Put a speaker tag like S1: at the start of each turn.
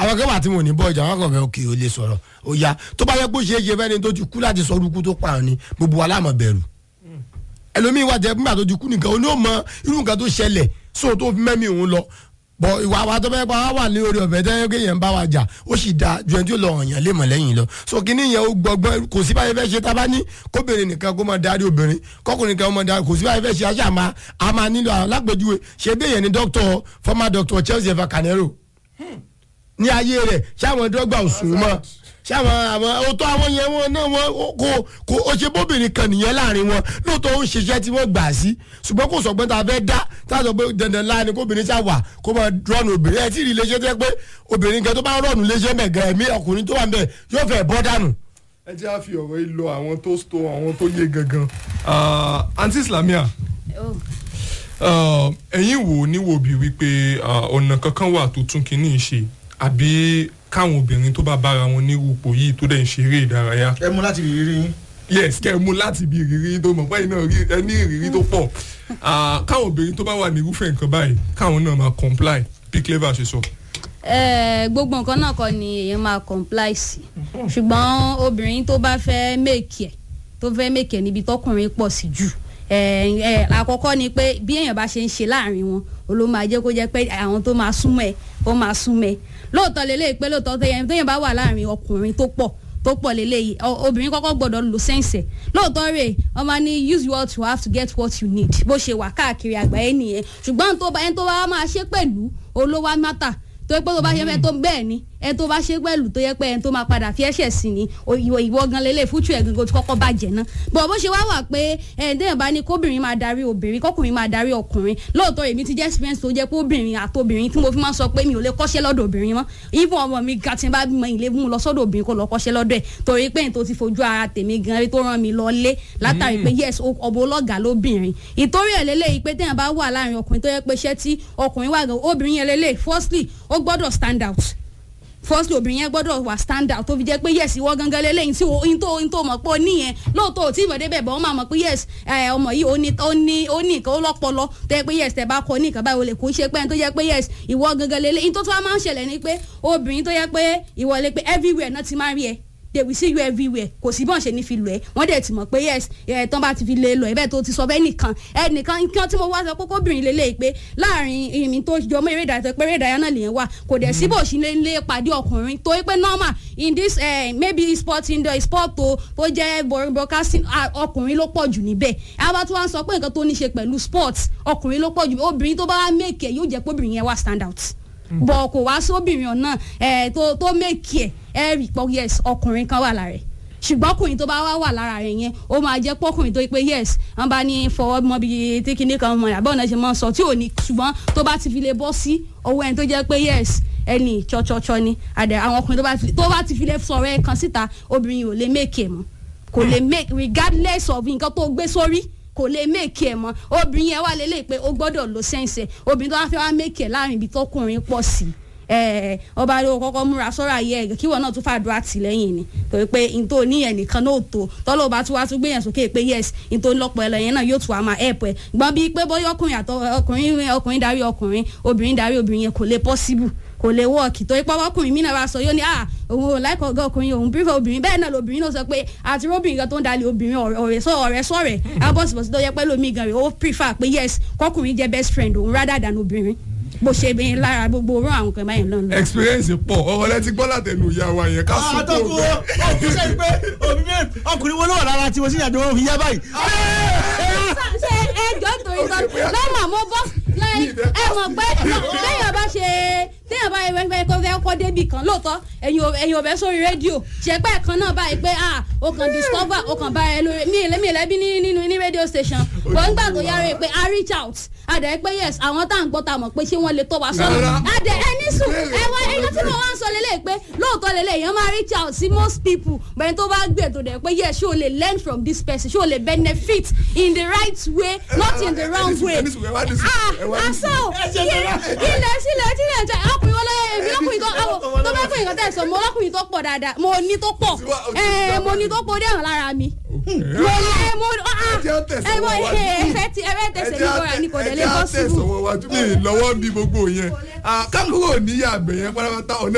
S1: àwọn akẹ́wà tí mo ní bọ́ ìjà wọn kàn fẹ́ òkè ó lè sọ̀rọ̀ ó yá tó bá yẹ kó ṣeé ṣe fẹ́ni tó ti kú láti sọ orúkú tó pààrọ̀ ni gbogbo wa láàmú bẹ̀rù ẹlòmíín wà jẹ́ nígbà tó ti kú nìkan ó ní ó mọ irú nǹkan tó ṣẹlẹ̀ sóò tó fi mẹ́mí òun lọ bọ̀ ìwà wa tó fẹ́ pa wá wà ní orí ọ̀fẹ́ tẹ́lẹ̀ pé yẹn ń bá wa jà ó sì da ju ẹni tí ó lọ hàn yẹn lé mọ̀ lẹ́yìn lọ so kíní yẹn ó gbọgbọ́n kò sí báyìí fẹ́ ṣe tá a bá ní kóbìnrin nìkan kó máa darí obìnrin kọkùnrin nìkan kó máa darí kò sí báyìí fẹ́ ṣe aṣáà máa a máa nílò àwọn alágbèjúwe ṣe bí èyàn ní dókítà former doctor Chelsea Eva Canero ní ayé rẹ̀ ṣé àwọn dọ́gba òsùn mọ́ ṣé àwọn àwọn òótọ́ àwọn yẹn wọn náà wọn kò kò ó ṣe bóbìnrin kan nìyẹn láàrin wọn lóòótọ́ ó ń ṣiṣẹ́ tí wọ́n gbà sí ṣùgbọ́n kò sọ pé tá a fẹ́ dá tá a sọ pé dandan láàrin kóbìnrin ṣá wà kó máa rọ́ọ̀nù obìnrin ẹ̀ tí ì rí iléeṣẹ́ tẹ́ pé obìnrin kan tó bá rọ́ọ̀nù iléeṣẹ́ mẹ̀gàn ẹ̀mí ọkùnrin tó wà ń bẹ̀ yóò fẹ́ bọ́ dànù.
S2: ẹ jẹ́ àfi ọ̀rọ̀ yìí lọ àwọn tó sto àwọn tó yé gangan. Ah, aunty islamia
S3: Oh.
S2: ah, ẹ̀yin wò níwò bí wípé ah, ọ̀nà kankan wà tó tún kínní ṣe àbí káwọn obìnrin tó bá bára wọn ní ipò yìí tó dẹ̀ ń ṣeré ìdárayá
S4: ẹ mú láti rírí yín.
S2: yes kẹ́ ẹ mú láti ibi ìrírí tó mọ̀ pé iná ẹ ní ìrírí tó pọ̀ Ah, káwọn obìnrin tó bá wà ní irúfẹ́ nǹkan báyìí káwọn náà máa comply bí clever ṣe sọ.
S3: Eh, gbogbo nǹkan náà kọ́ ni èèyàn máa comply sí ṣùgbọ́n obìnrin tó bá fẹ́ mèkì ẹ̀ tó fẹ́ mèkì ẹ̀ níbi tọkùnrin pọ̀ sí jù eh, eh, àkọ́kọ́ ni pé bí èèyàn bá ṣe ń ṣe láàrin wọn ó ló máa jẹ́ kó jẹ́ pé àwọn tó máa súnmọ́ ẹ̀ ó máa súnmọ́ ẹ̀ lóòótọ́ lélẹ́yìí pé lóòótọ́ téèyàn téèyàn bá wà láàrin ọkùnrin tó pọ̀ tó pọ̀ lélẹ́yìí ọ- obìnrin kọ́kọ́ gbọ́dọ̀ lo sẹ́ǹsẹ̀ lóòótọ́ rẹ̀ wọ́n máa ní use what you have to get what you need bó ṣe wà káàkiri àgbáyé nìyẹn ṣùgbọ́n tó bá ẹni tó bá máa ṣe pẹ̀lú olówó mátà tó yẹ pé tó bá ṣe fẹ́ tó bẹ́ẹ̀ ni ẹni tó bá ṣe pẹ̀lú tó yẹ pé ẹni tó máa padà fi ẹ̀ṣẹ̀ sí ni o- ìwọ ìwọ gan lélẹ̀ fúchù ẹ̀ gangan ti kọ́kọ́ bàjẹ́ ná bọ̀ bó ṣe wá wà pé ẹni téèyàn bá ní kóbìnrin máa darí obìnrin kọkùnrin máa darí ọkùnrin lóòótọ́ èmi ti jẹ́ experience tó jẹ́ pé obìnrin àtobìnrin tí mo fi máa ń sọ pé mi ò lè kọ́ṣẹ́ lọ́dọ̀ obìnrin mọ́ even ọmọ mi ga tí n bá bímọ ilé mú lọ sọ́dọ̀ obìnrin kó lọ kọ́ṣẹ́ lọ́dọ̀ ẹ̀ torí pé n tó ti fojú ara tèmi gan rí tó rán mi lọ lé látàrí pé yes o- ọ̀bọ ọlọ́gàá lóbìnrin ìtorí ẹ̀ lélẹ́yìí pé téèyàn bá wà láàrin ọkùnrin tó yẹ pé iṣẹ́ tí ọkùnrin wà gan obìnrin yẹn lélẹ́yìí firstly ó gbọ́dọ̀ stand out firstly obìnrin yẹn gbọ́dọ̀ wà stand out tó fi jẹ́ pé yes ìwọ gangan lélẹ́yìn tí o in tó in tó mọ̀ pé o níyẹn lóòótọ́ ò tí ìmọ̀dé bẹ̀ bọ́ wọ́n máa mọ̀ pé yes ẹ, ọmọ yìí ó ní ó ní ó ní nǹkan ó lọ́pọlọ tó yẹ pé yes tẹ bá kọ ní nǹkan báyìí o lè kó ṣe pé ẹni tó yẹ pé yes ìwọ gangan lélẹ́yìn tó tó wá máa ń ṣẹlẹ̀ ni pé obìnrin tó yẹ pé ìwọ lè pé everywhere náà ti máa ń rí ẹ they will see you everywhere kò sí bọ́n ṣe ní fi lọ ẹ wọ́n dẹ̀ ti mọ̀ pé yes ẹ̀ tán bá ti fi lè lọ ẹ bẹ́ẹ̀ tó ti sọ bẹ́ẹ̀ nìkan ẹnìkan nǹkan tí mo wá sọ pé kóbìnrin lè lè pé láàrin ìrìn tó jọ mọ́ eré ìdájọ́ pé eré ìdájọ́ náà lè wà kò dẹ̀ sí bó ṣe lè lè pàdé ọkùnrin tó yẹ pé normal in this uh, maybe sport in the sport tó tó jẹ́ bor- broadcasting ah, ọkùnrin ló pọ̀ jù níbẹ̀ àbá tí wọ́n sọ pé nǹkan tó ní ṣe pẹ̀lú sports ọkùnrin ló pọ̀ jù obìnrin tó bá wá make ẹ̀ yóò jẹ́ pé obìnrin yẹn wá stand out bọ̀ kò wá sóbìnrin ọ̀nà ẹ̀ tó tó make ẹ̀ ẹ̀ rí pọ̀ yes ọkùnrin kan wà lára ẹ̀ ṣùgbọ́n ọkùnrin tó bá wá wà lára rẹ̀ yẹn ó máa jẹ́ pọ́kùnrin tó yẹ pé yes wọ́n bá ní fọwọ́ mọ́ bí tí kinní kan mọ̀ àbọ̀ náà ṣe máa ń sọ tí ò ní ṣùgbọ́n tó bá ti fi lè bọ́ sí ọwọ́ ẹni tó jẹ́ pé yes ẹni chọ́chọ́chọ́ ni àdẹ àwọn ọkùnrin tó bá ti- tó bá ti fi lè sọ̀rọ̀ ẹ̀ kan síta obìnrin ò lè make ẹ̀ mọ́ kò lè make regardless of nǹkan tó gbé sórí kò lè make ẹ̀ mọ́ obìnrin yẹn wà lélẹ̀ pé ó gbọ́dọ̀ lo sẹ́ǹsẹ̀ obìnrin tó bá fẹ́ wá make ẹ̀ láàrin ibi tọkùnrin pọ̀ sí ẹ ọba ló kọ́kọ́ múra sọ́rọ̀ ayé ẹ̀ kíwọ náà tún fàdúrà tìlẹ́yìn ni torí pé n tó ní ẹ̀ nìkan náà tó tọ́lọ́ bá tún wá tún gbéyàn sókè pé yes n tó ń lọ́pọ̀ ẹlẹ́yìn náà yóò tún wá máa help ẹ̀ gbọ́n bíi pé bóyá ọkùnrin àtọ ọkùnrin ọkùnrin darí ọkùnrin obìnrin darí obìnrin yẹn kò lè possible kò lè wọ́ọ̀kì torí pé ọkùnrin mi náà wá sọ yóò ní ah òun ò láìkọ̀ ọ̀gá ọkùnrin òun prefer obìnrin bẹ́ẹ̀ náà lobìnrin náà sọ pé àti róbìnrin kan tó ń dalẹ̀ obìnrin ọ̀rẹ́ ọ̀rẹ́ sọ ọ̀rẹ́ sọ̀rẹ́ abọ́sibọ́sí tó yẹ pé lómi gan rẹ̀ ó prefer pé yes kọkùnrin jẹ́ best friend òun rather than obìnrin bó ṣe bẹ́ẹ̀ lára gbogbo orú àwọn kan báyìí lọ́nà.
S2: experience pọ̀ ọ̀rọ̀ lẹ ti gbọ́ látẹnu ìyá wa yẹn ká sún kó
S4: àtọkùn
S2: bẹ́ẹ̀.
S4: ọkùnrin sẹ́yìn pé òbí mi ọkùnrin wo ló wà lára tí mo sì yàjọ òfin yá báyìí.
S3: ṣe ẹjọ́ torí tọ́ lọ́mọ mo bọ́ ẹ mọ̀ pé téèyàn bá ṣe téèyàn bá yẹ fẹ́ kó fẹ́ kọ́ débì kan lóòótọ́ ẹ̀yin ò- ẹ̀yin ò bẹ́ sórí rédíò ṣẹ̀pẹ́ kan náà báyìí pé ah o kàn discover o kàn bá ẹ lórí mi ìlẹ́mí ìlẹ́bí ní nínú ní rédíò station bọ̀ ńgbà tó yára ẹ pé a reach out adẹ pé yes àwọn tá à ń gbọ́ ta mọ̀ pé ṣé wọ́n lè tọ́ wa sọ́nà
S2: Rárá.
S3: adẹ ẹni sùn ẹwà ẹyọ tí mo wá ń sọ lélẹ̀ pé lóòótọ́ lélẹ̀ èèyàn máa reach out sí most people bẹ́ẹ̀ tó bá gbé ètò dẹ̀ pé yes ṣé o lè learn from this person ṣé o lè benefit in the right way not in the wrong way
S2: ẹni sùn, ẹ wá ní sùn,
S3: ah
S2: ẹ wá ní sùn.
S3: àṣọ ilẹ̀ sílẹ̀ sílẹ̀ jẹ́ ọkùnrin wọlé èmi lọ́kùnrin tó àwọn tó bá kùnrin kan tẹ̀ sọ mo lọ́kùnrin tó pọ̀ dáadáa mo ní tó pọ̀ ẹ̀ mo ní tó pọ̀ dé hàn lára mi mo ní ẹ̀ mo ah
S2: jẹ́ ó tẹ̀sán
S3: ẹ̀ mo
S2: wájú.
S3: ẹ fẹ́ ti ẹ fẹ́ tẹ̀sẹ̀ ní bọ́ra ní kò dé lè
S2: ẹ jẹ́
S3: possible.
S2: àtẹ̀sán wọn wájú mi lọ́wọ́ bí gbogbo yẹn kákúrò níyà àgbẹ̀ yẹn pátápátá ọ̀nà